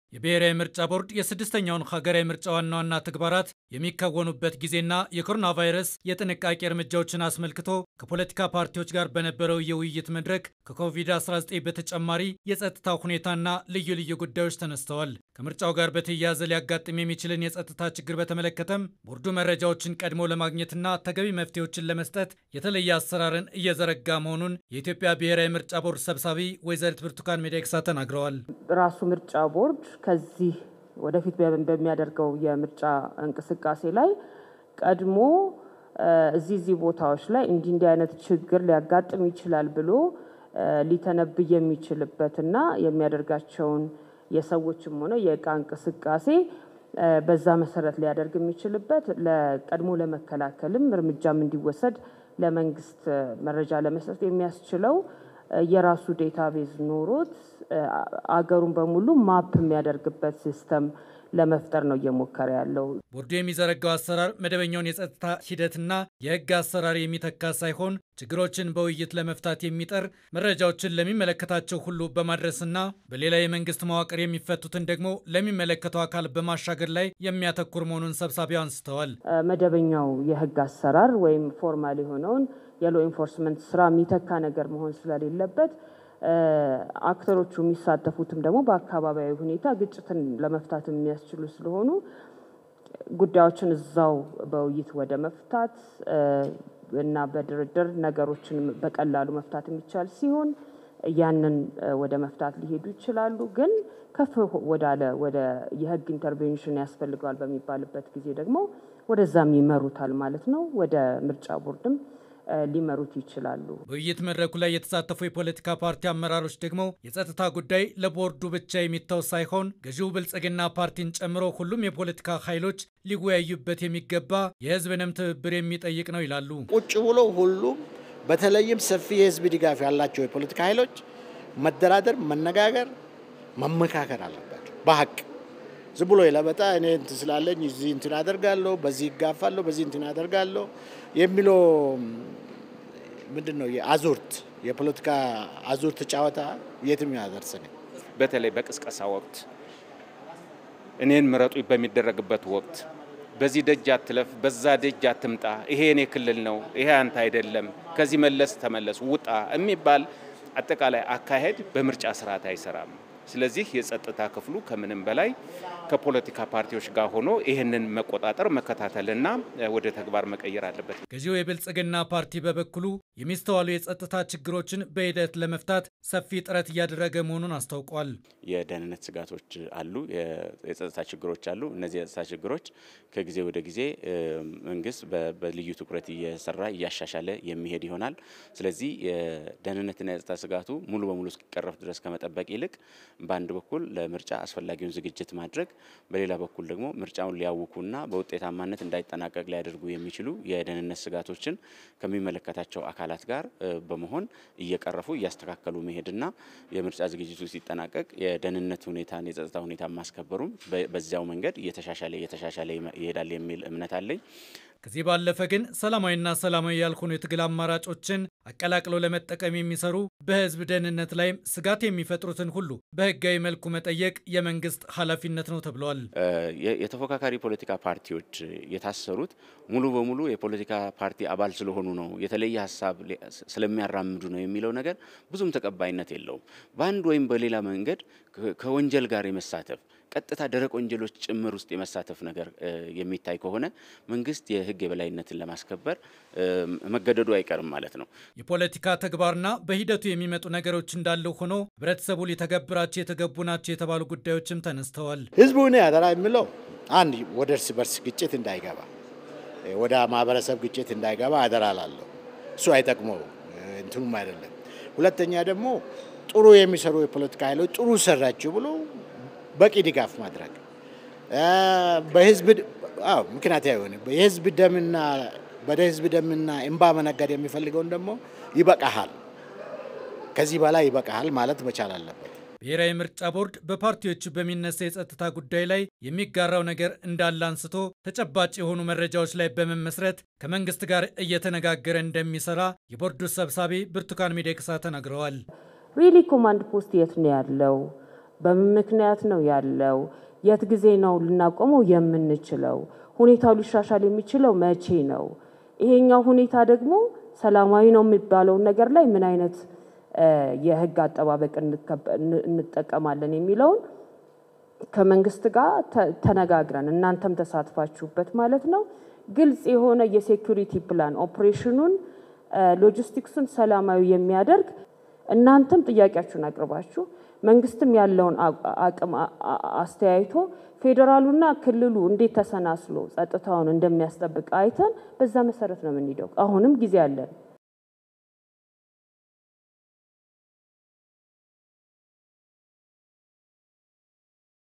የብሔራዊ ምርጫ ቦርድ የስድስተኛውን ሀገራዊ ምርጫ ዋና ዋና ተግባራት የሚከወኑበት ጊዜና የኮሮና ቫይረስ የጥንቃቄ እርምጃዎችን አስመልክቶ ከፖለቲካ ፓርቲዎች ጋር በነበረው የውይይት መድረክ ከኮቪድ-19 በተጨማሪ የጸጥታ ሁኔታና ልዩ ልዩ ጉዳዮች ተነስተዋል። ከምርጫው ጋር በተያያዘ ሊያጋጥም የሚችልን የጸጥታ ችግር በተመለከተም ቦርዱ መረጃዎችን ቀድሞ ለማግኘትና ተገቢ መፍትሄዎችን ለመስጠት የተለየ አሰራርን እየዘረጋ መሆኑን የኢትዮጵያ ብሔራዊ ምርጫ ቦርድ ሰብሳቢ ወይዘሪት ብርቱካን ሚደቅሳ ተናግረዋል። ራሱ ምርጫ ቦርድ ከዚህ ወደፊት በሚያደርገው የምርጫ እንቅስቃሴ ላይ ቀድሞ እዚህ እዚህ ቦታዎች ላይ እንዲህ እንዲህ አይነት ችግር ሊያጋጥም ይችላል ብሎ ሊተነብይ የሚችልበትና የሚያደርጋቸውን የሰዎችም ሆነ የእቃ እንቅስቃሴ በዛ መሰረት ሊያደርግ የሚችልበት ለቀድሞ ለመከላከልም እርምጃም እንዲወሰድ ለመንግስት መረጃ ለመስጠት የሚያስችለው የራሱ ዴታቤዝ ኖሮት አገሩን በሙሉ ማፕ የሚያደርግበት ሲስተም ለመፍጠር ነው እየሞከረ ያለው። ቦርዱ የሚዘረጋው አሰራር መደበኛውን የጸጥታ ሂደትና የሕግ አሰራር የሚተካ ሳይሆን ችግሮችን በውይይት ለመፍታት የሚጠር መረጃዎችን ለሚመለከታቸው ሁሉ በማድረስና በሌላ የመንግስት መዋቅር የሚፈቱትን ደግሞ ለሚመለከተው አካል በማሻገር ላይ የሚያተኩር መሆኑን ሰብሳቢው አንስተዋል። መደበኛው የሕግ አሰራር ወይም ፎርማል የሆነውን የሎ ኢንፎርስመንት ስራ የሚተካ ነገር መሆን ስለሌለበት አክተሮቹ የሚሳተፉትም ደግሞ በአካባቢያዊ ሁኔታ ግጭትን ለመፍታት የሚያስችሉ ስለሆኑ ጉዳዮችን እዛው በውይይት ወደ መፍታት እና በድርድር ነገሮችን በቀላሉ መፍታት የሚቻል ሲሆን ያንን ወደ መፍታት ሊሄዱ ይችላሉ። ግን ከፍ ወዳለ ወደ የህግ ኢንተርቬንሽን ያስፈልገዋል በሚባልበት ጊዜ ደግሞ ወደዛም ይመሩታል ማለት ነው። ወደ ምርጫ ቦርድም ሊመሩት ይችላሉ። በውይይት መድረኩ ላይ የተሳተፉ የፖለቲካ ፓርቲ አመራሮች ደግሞ የጸጥታ ጉዳይ ለቦርዱ ብቻ የሚተው ሳይሆን ገዢው ብልጽግና ፓርቲን ጨምሮ ሁሉም የፖለቲካ ኃይሎች ሊወያዩበት የሚገባ የህዝብንም ትብብር የሚጠይቅ ነው ይላሉ። ቁጭ ብሎ ሁሉም በተለይም ሰፊ የህዝብ ድጋፍ ያላቸው የፖለቲካ ኃይሎች መደራደር፣ መነጋገር፣ መመካከር አለባቸው በሀቅ ዝም ብሎ የለበጣ እኔ እንትን ስላለኝ እዚህ እንትን አደርጋለሁ፣ በዚህ ይጋፋለሁ፣ በዚህ እንትን አደርጋለሁ የሚለው ምንድን ነው? የአዙርት የፖለቲካ አዙርት ጨዋታ የትም ያደርሰን። በተለይ በቅስቀሳ ወቅት እኔን ምረጡ በሚደረግበት ወቅት በዚህ ደጅ አትለፍ፣ በዛ ደጅ አትምጣ፣ ይሄ የኔ ክልል ነው፣ ይሄ አንተ አይደለም፣ ከዚህ መለስ ተመለስ፣ ውጣ የሚባል አጠቃላይ አካሄድ በምርጫ ስርዓት አይሰራም። ስለዚህ የጸጥታ ክፍሉ ከምንም በላይ ከፖለቲካ ፓርቲዎች ጋር ሆኖ ይህንን መቆጣጠር መከታተልና ወደ ተግባር መቀየር አለበት። ገዢው የብልጽግና ፓርቲ በበኩሉ የሚስተዋሉ የጸጥታ ችግሮችን በሂደት ለመፍታት ሰፊ ጥረት እያደረገ መሆኑን አስታውቋል። የደህንነት ስጋቶች አሉ፣ የጸጥታ ችግሮች አሉ። እነዚህ የጸጥታ ችግሮች ከጊዜ ወደ ጊዜ መንግስት በልዩ ትኩረት እየሰራ እያሻሻለ የሚሄድ ይሆናል። ስለዚህ የደህንነትና የጸጥታ ስጋቱ ሙሉ በሙሉ እስኪቀረፍ ድረስ ከመጠበቅ ይልቅ በአንድ በኩል ለምርጫ አስፈላጊውን ዝግጅት ማድረግ፣ በሌላ በኩል ደግሞ ምርጫውን ሊያውኩና በውጤታማነት እንዳይጠናቀቅ ሊያደርጉ የሚችሉ የደህንነት ስጋቶችን ከሚመለከታቸው አካላት ጋር በመሆን እየቀረፉ እያስተካከሉ መሄድና የምርጫ ዝግጅቱ ሲጠናቀቅ የደህንነት ሁኔታን የጸጥታ ሁኔታ ማስከበሩም በዚያው መንገድ እየተሻሻለ እየተሻሻለ ይሄዳል የሚል እምነት አለኝ። ከዚህ ባለፈ ግን ሰላማዊና ሰላማዊ ያልሆኑ የትግል አማራጮችን አቀላቅሎ ለመጠቀም የሚሰሩ በህዝብ ደህንነት ላይም ስጋት የሚፈጥሩትን ሁሉ በህጋዊ መልኩ መጠየቅ የመንግስት ኃላፊነት ነው ተብለዋል። የተፎካካሪ ፖለቲካ ፓርቲዎች የታሰሩት ሙሉ በሙሉ የፖለቲካ ፓርቲ አባል ስለሆኑ ነው፣ የተለየ ሀሳብ ስለሚያራምዱ ነው የሚለው ነገር ብዙም ተቀባይነት የለውም። በአንድ ወይም በሌላ መንገድ ከወንጀል ጋር የመሳተፍ ቀጥታ ደረቅ ወንጀሎች ጭምር ውስጥ የመሳተፍ ነገር የሚታይ ከሆነ መንግስት የህግ የበላይነትን ለማስከበር መገደዱ አይቀርም ማለት ነው። የፖለቲካ ተግባርና በሂደቱ የሚመጡ ነገሮች እንዳለው ሆኖ ህብረተሰቡ ሊተገብራቸው የተገቡ ናቸው የተባሉ ጉዳዮችም ተነስተዋል። ህዝቡ እኔ አደራ የሚለው አንድ ወደ እርስ በርስ ግጭት እንዳይገባ፣ ወደ ማህበረሰብ ግጭት እንዳይገባ አደራ ላለሁ እሱ አይጠቅመው እንትኑም አይደለም። ሁለተኛ ደግሞ ጥሩ የሚሰሩ የፖለቲካ ኃይሎች ጥሩ ሰራችሁ ብሎ በቂ ድጋፍ ማድረግ በህዝብ ምክንያት አይሆን የህዝብ ደምና ወደ ህዝብ ደምና እንባ መነገድ የሚፈልገውን ደግሞ ይበቃሃል፣ ከዚህ በላይ ይበቃሃል ማለት መቻል አለበት። ብሔራዊ ምርጫ ቦርድ በፓርቲዎቹ በሚነሳ የጸጥታ ጉዳይ ላይ የሚጋራው ነገር እንዳለ አንስቶ ተጨባጭ የሆኑ መረጃዎች ላይ በመመስረት ከመንግስት ጋር እየተነጋገረ እንደሚሰራ የቦርዱ ሰብሳቢ ብርቱካን ሚደቅሳ ተናግረዋል። ሪሊ ኮማንድ ፖስት የት ነው ያለው? በምን ምክንያት ነው ያለው? የት ጊዜ ነው ልናቆመው የምንችለው? ሁኔታው ሊሻሻል የሚችለው መቼ ነው? ይሄኛው ሁኔታ ደግሞ ሰላማዊ ነው የሚባለውን ነገር ላይ ምን አይነት የህግ አጠባበቅ እንጠቀማለን የሚለውን ከመንግስት ጋር ተነጋግረን እናንተም ተሳትፋችሁበት ማለት ነው ግልጽ የሆነ የሴኩሪቲ ፕላን ኦፕሬሽኑን ሎጂስቲክሱን ሰላማዊ የሚያደርግ እናንተም ጥያቄያችሁን አቅርባችሁ መንግስትም ያለውን አቅም አስተያይቶ ፌዴራሉና ክልሉ እንዴት ተሰናስሎ ጸጥታውን እንደሚያስጠብቅ አይተን በዛ መሰረት ነው የምንሄደው። አሁንም ጊዜ አለን።